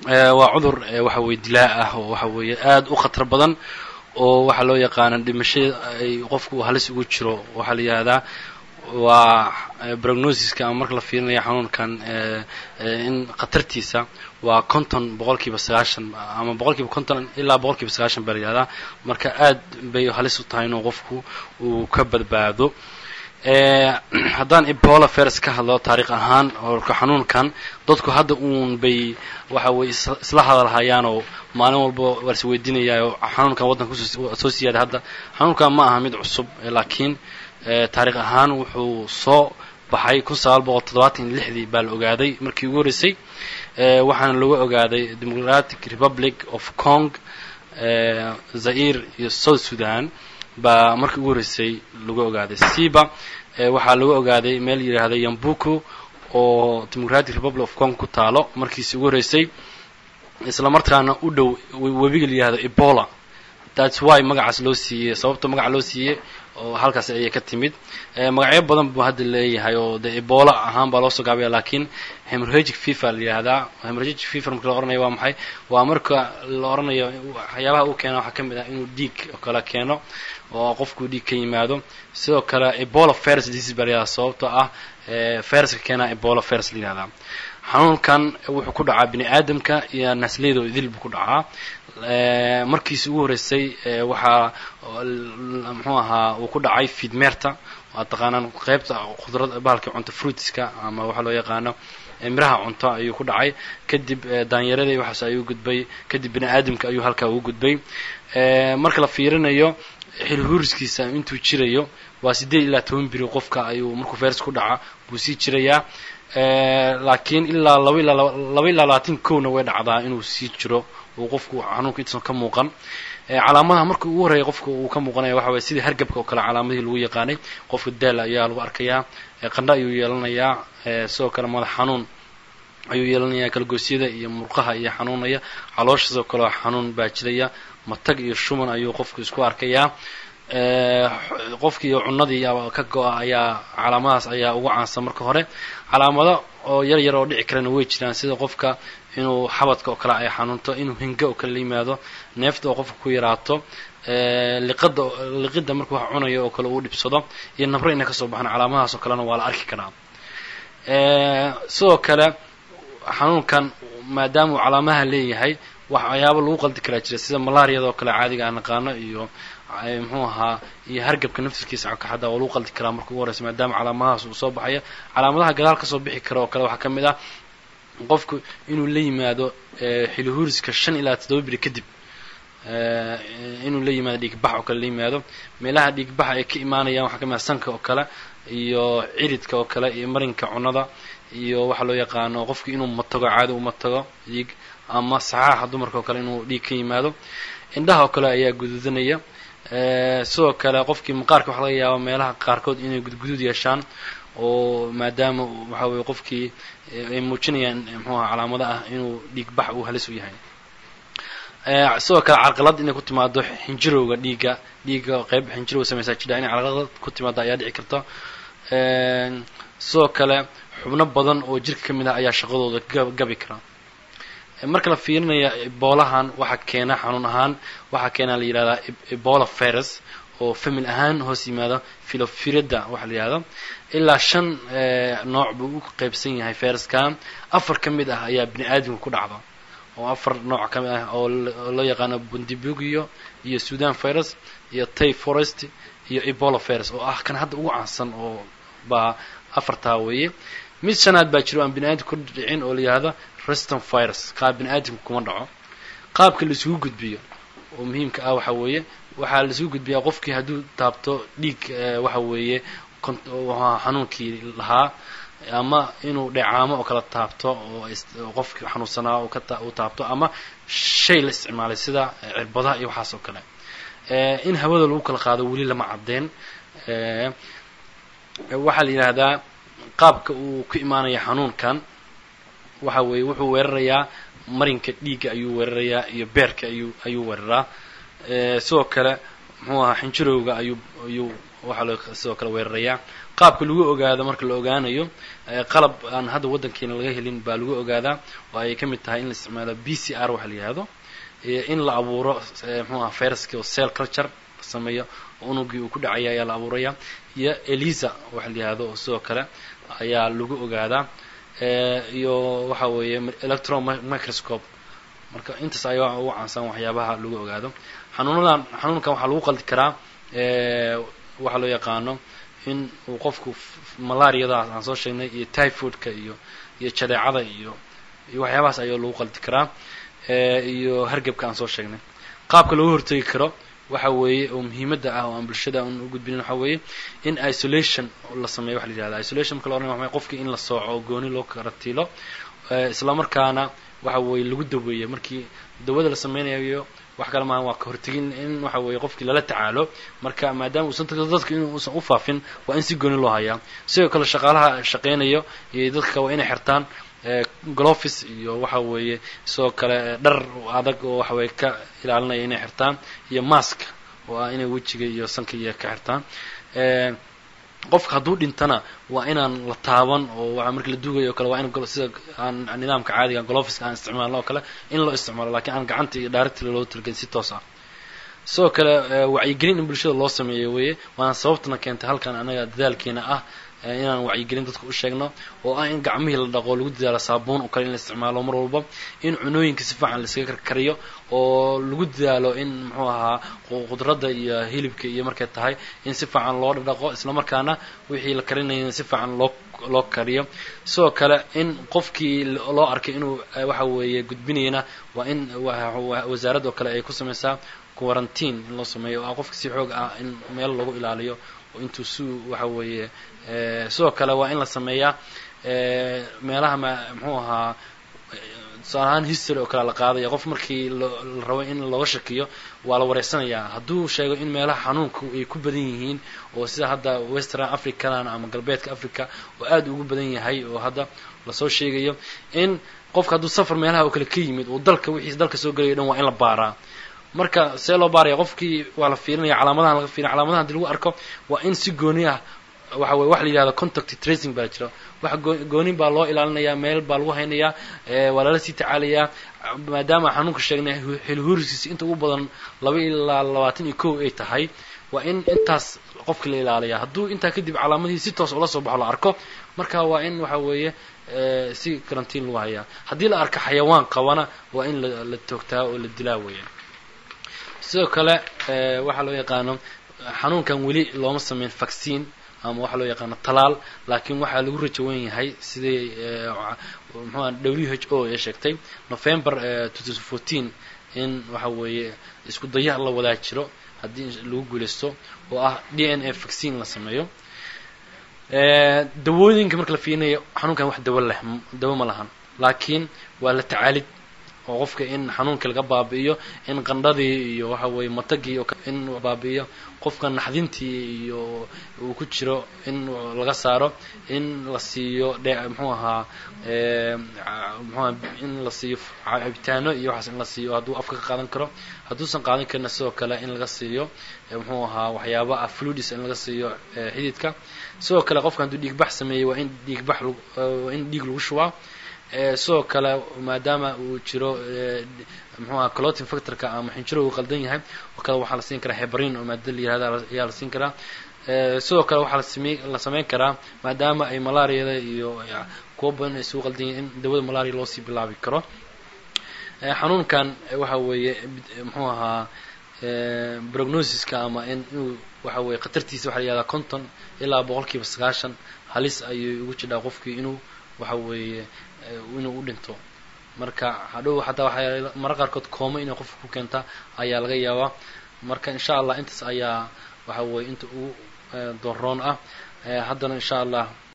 waa cudur waxa weye dilaa ah oo waxa weeye aada u khatar badan oo waxaa loo yaqaana dhimashada ay qofku halis ugu jiro waxaa la yihahdaa waa prognosiska ama marka la fiirinaya xanuunkan in khatartiisa waa konton boqol kiiba sagaashan ama boqol kiiba konton ilaa boqol kiiba sagaashan baa la yihahdaa marka aad bay halis u tahay inuu qofku uu ka badbaado haddaan ebola virus ka hadlo taariikh ahaan orka xanuunkan dadku hadda uun bay waxa weye isla hadalhayaan oo maalin walba waa is weydiinayaa oo xanuunkan waddanka kusoo siyaada hadda xanuunkan ma aha mid cusub laakiin taariikh ahaan wuxuu soo baxay kun sagaal boqol toddobaatan iyo lixdii baa la ogaaday markii ugu horreysay waxaana lagu ogaaday democratic republic of cong zaire iyo south sudan baa markii ugu horreysay lagu ogaaday siba waxaa lagu ogaaday meel yidhaahda yambuku oo democratic republic of cong ku taalo markiisi ugu horreysay isla markaana u dhow webiga la yihahdo ebola thats why magacaas loo siiyey sababta magaca loo siiyey oo halkaas ayay ka timid magacyo badan buu hadda leeyahay oo de ebola ahaan baa loo soo gaabaya laakiin hemorhagic fever la yihahdaa hemorhagic fever marka la ohanaya waa maxay waa marka la odhanayo waxyaabaha uu keena waxaa ka mid ah inuu dhiig oo kale keeno oo qofku dhiig ka yimaado sidoo kale ebola virus disease baa la yihahdaa sababtoo ah viruska keenaa ebola virus la yihahdaa xanuunkan wuxuu ku dhacaa bini aadamka iyo nasliyada oo idil buu ku dhacaa markiisi ugu horreysay waxaa muxuu ahaa uu ku dhacay fidmeerta waa taqaanaan qeybta khudrad bahalka cunto fruitiska ama waxaa loo yaqaano miraha cunto ayuu ku dhacay kadib daanyaradii waxaas ayuu gudbay kadib bini aadamka ayuu halkaa ugu gudbay marka la fiirinayo xilhuuriskiisa intuu jirayo waa siddeed ilaa toban biri qofka ayuu markuu virus ku dhaca buu sii jirayaa laakiin ilaa laba ilaa laba ilaa labaatan kowna way dhacdaa inuu sii jiro uu qofku xanuunka intuusan ka muuqan calaamadaha marka ugu horreeya qofka uu ka muuqanaya waxa waye sidii hargabka oo kale calaamadihii lagu yaqaanay qofka daal ayaa lagu arkayaa qandho ayuu yeelanayaa sidoo kale madax xanuun ayuu yeelanayaa kalgoosyada iyo murqaha iyo xanuunaya caloosha sidoo kale xanuun baa jiraya matag iyo shuman ayuu qofku isku arkayaa qofkii cunadii ka go-a ayaa calaamadahaas ayaa ugu caansan marka hore calaamado oo yar yar oo dhici karana way jiraan sida qofka inuu xabadka oo kale ay xanuunto inuu hinga oo kale la yimaado neefta oo qofka ku yaraato liqada liqida marka wax cunayo oo kale uu dhibsado iyo nabro inay kasoo baxaan calaamadahaas oo kalena waa la arki karaa sidoo kale xanuunkan maadaama uu calaamaha leeyahay waxyaaba lagu qaldi karaa jira sida malaariyada oo kale caadiga aan naqaano iyo muxuu ahaa iyo hargabka naftirkiisa xataa waa lagu qaldi karaa marka ugu horeysa maadaama calaamadahaas uu soo baxaya calaamadaha gadaal kasoo bixi kara oo kale waxaa ka mid ah qofku inuu la yimaado xilihuuriska shan ilaa toddoba biri kadib inuu la yimaado dhiigbax oo kale la yimaado meelaha dhiigbaxa ay ka imaanayaan waxaa ka mid ah sanka oo kale iyo ciridka oo kale iyo marinka cunnada iyo waxaa loo yaqaano qofki inuu matago caadi u matago dhiig ama saxaaxa dumarka oo kale inuu dhiig ka yimaado indhaha oo kale ayaa guduudanaya sidoo kale qofkii maqaarka waxa laga yaaba meelaha qaarkood inay gudguduud yeeshaan oo maadaama waxa weye qofkii ay muujinayaan muxuu aha calaamado ah inuu dhiigbax uu halis u yahay sidoo kale carqalad inay ku timaado xinjirowga dhiigga dhiigga qeyb xinjirow sameysaa jidha inay carqalad ku timaado ayaa dhici karta sidoo kale xubno badan oo jirka ka mid ah ayaa shaqadooda gabi kara marka la fiirinaya eboolahan waxaa keena xanuun ahaan waxaa keena la yidhahdaa ebola virus oo famil ahaan hoos yimaado filofirida waxaa la yidhahdo ilaa shan nooc buu u qeybsan yahay viruskan afar ka mid ah ayaa bini aadamka ku dhacda oo afar nooc ka mid ah oo loo yaqaano bundibugio iyo sudan virus iyo tay forest iyo ebola virus oo ah kan hadda ugu caansan oo baa afartaa weeye mid shanaad baa jiro aan bini aadamka ku dhicin oo la yihahdo reston virus qaab bini aadamka kuma dhaco qaabka laisugu gudbiyo oo muhiimka ah waxa weeye waxaa laisugu gudbiyaa qofkii hadduu taabto dhiig waxa weeye xanuunkii lahaa ama inuu dheecaamo oo kala taabto oo qofkii xanuunsanaa uu taabto ama shay la isticmaalay sida cirbadaha iyo waxaas oo kale in hawada lagu kala qaado weli lama cadeen waxaa la yidhaahdaa qaabka uu ku imaanaya xanuunkan waxa weeye wuxuu weerarayaa marinka dhiigga ayuu weerarayaa iyo beerka ayuu ayuu weeraraa sidoo kale muxuu ahaa xinjirowga ayuu ayuu waxaa loo sidoo kale weerarayaa qaabka lagu ogaado marka la ogaanayo qalab aan hadda waddankeena laga helin baa lagu ogaadaa oo ay ka mid tahay in la isticmaalo b c r waxa la yihahdo in la abuuro mxuu aha viruski oo cell culture la sameeyo unugii uu ku dhacaya ayaa la abuuraya iyo elisa waxa la yihahdo oo sidoo kale ayaa lagu ogaadaa iyo waxa weeye electron microscope marka intaas ayaa ugu caansan waxyaabaha lagu ogaado xanuunadan xanuunkan waxaa lagu qaldi karaa waxaa loo yaqaano in uu qofku malariadaas aan soo sheegnay iyo typhoidka iyo iyo jadeecada iyo iyo waxyaabahaas ayaa lagu qaldi karaa iyo hargebka aan soo sheegnay qaabka looga hortegi karo waxa weeye oo muhiimadda ah oo aan bulshada un u gudbinin waxa weeye in isolation la sameeyo waxa la yihahda isolation marka la oranaya waxa qofkii in la sooco oo gooni loo karatiilo isla markaana waxa weeye lagu daweeyo markii dawada la sameynayo wax kale maaha waa ka hortegin in waxa weeye qofkii lala tacaalo marka maadaama uusan dadka in uusan u faafin waa in si gooni loo hayaa sidoo kale shaqaalaha shaqeynayo iyo dadka waa inay xirtaan glofis iyo waxa weeye sidoo kale dhar adag oo waxa weye ka ilaalinaya inay xirtaan iyo mask oo ah inay wejiga iyo sanka iyo ka xirtaan qofka hadduu dhintana waa inaan la taaban oo waa markii la duugayo o kale waa in sida aan nidaamka caadiga gloffiska aan isticmaalno oo kale in loo isticmaalo lakiin aan gacanta iyo directly loo talgelin si toos ah sidoo kale wacyigelin in bulshada loo sameeyo weeye waana sababtana keentay halkan anaga dadaalkeena ah inaan wacyigelin dadka u sheegno oo ah in gacmihii la dhaqo lagu dadaalo saabuun oo kale in la isticmaalo mar walba in cunooyinka si fiican laiskaga karkariyo oo lagu dadaalo in muxuu ahaa khudradda iyo hilibka iyo markay tahay in si fiican loo dhaqo isla markaana wixii la karinaya si fiican loo loo kariyo sidoo kale in qofkii loo arkay inuu waxa weeye gudbinayna waa in wasaaradda oo kale ay ku samaysaa quarantine in loo sameeyo oo ah qofka si xoog ah in meel lagu ilaaliyo oo intuu si waxa weeye sidoo kale waa in la sameeyaa meelaha ma muxuu ahaa tusaale ahaan history oo kale la qaadaya qof markii la rabo in looga shakiyo waa la wareysanayaa hadduu sheego in meelaha xanuunku ay ku badan yihiin oo sida hadda western africadan ama galbeedka africa oo aad ugu badan yahay oo hadda lasoo sheegayo in qofka hadduu safar meelaha oo kale ka yimid oo dalka wixiis dalka soo gelayo dhan waa in la baaraa marka see loo baaraya qofkii waa la fiirinaya calaamadahan laga fiirinaya calaamadahan hadii lagu arko waa in si gooni ah waxa weye waxa la yihahdo contact tracing baa jira wax goonin baa loo ilaalinayaa meel baa lagu haynayaa waa lala sii tacaalayaa maadaama xanuunka sheegnay xilhuuriskiisi inta ugu badan laba ilaa labaatan iyo kow ay tahay waa in intaas qofka la ilaaliyaa hadduu intaa kadib calaamadihii si toos ula soo baxo la arko marka waa in waxa weeye si karantiin lagu hayaa haddii la arko xayawaan qabana waa in la toogtaa oo la dilaa weeya sidoo kale waxaa loo yaqaano xanuunkan weli looma sameyn vaccine ama waxaa loo yaqaano talaal laakiin waxaa lagu rajo wen yahay sidai mxua w h o ee sheegtay november in waxa weeye isku daya la wadaa jiro haddii lagu guulaysto oo ah d n a vaccine la sameeyo dawooyinka marka la fiirinayo xanuunkan wax dawo leh dawo ma lahan laakiin waa la tacaalid oo qofka in xanuunkii laga baabi'iyo in qandhadii iyo waxa weeye matagii in baabi'iyo qofka naxdintii iyo uu ku jiro in laga saaro in la siiyo dhe muxuu ahaa mxuaha in la siiyo cabitaano iyo waxaas in la siiyo hadduu afka ka qaadan karo hadduusan qaadan karina sidoo kale in laga siiyo muxuu ahaa waxyaaba ah fluidis in laga siiyo xididka sidoo kale qofka hadduu dhiigbax sameeyey waa in dhiigbax waa in dhiig lagu shubaa sidoo kale maadaama uu jiro mxuu aha clotin factorka ama xinjiro uu qaldan yahay oo kale waxaa la siin karaa hebrin oo maadada la yihahda ayaa la siin karaa sidoo kale waxaa lasame la sameyn karaa maadaama ay malariada iyo kuwa badan ay isugu qaldan yihin in dawada malaria loosii bilaabi karo xanuunkan waxa weeye muxuu ahaa prognosiska ama in inuu waxa weye khatartiisa waxa la yihahdaa conton ilaa boqol kiiba sagaashan halis ayay ugu jidhaa qofkii inuu waxa weeye inuu u dhinto marka hadhow xataa waxaa mara qaarkood kooma inay qofka ku keenta ayaa laga yaabaa marka insha allah intaas ayaa waxa weye inta ugu dooroon ah haddana insha allah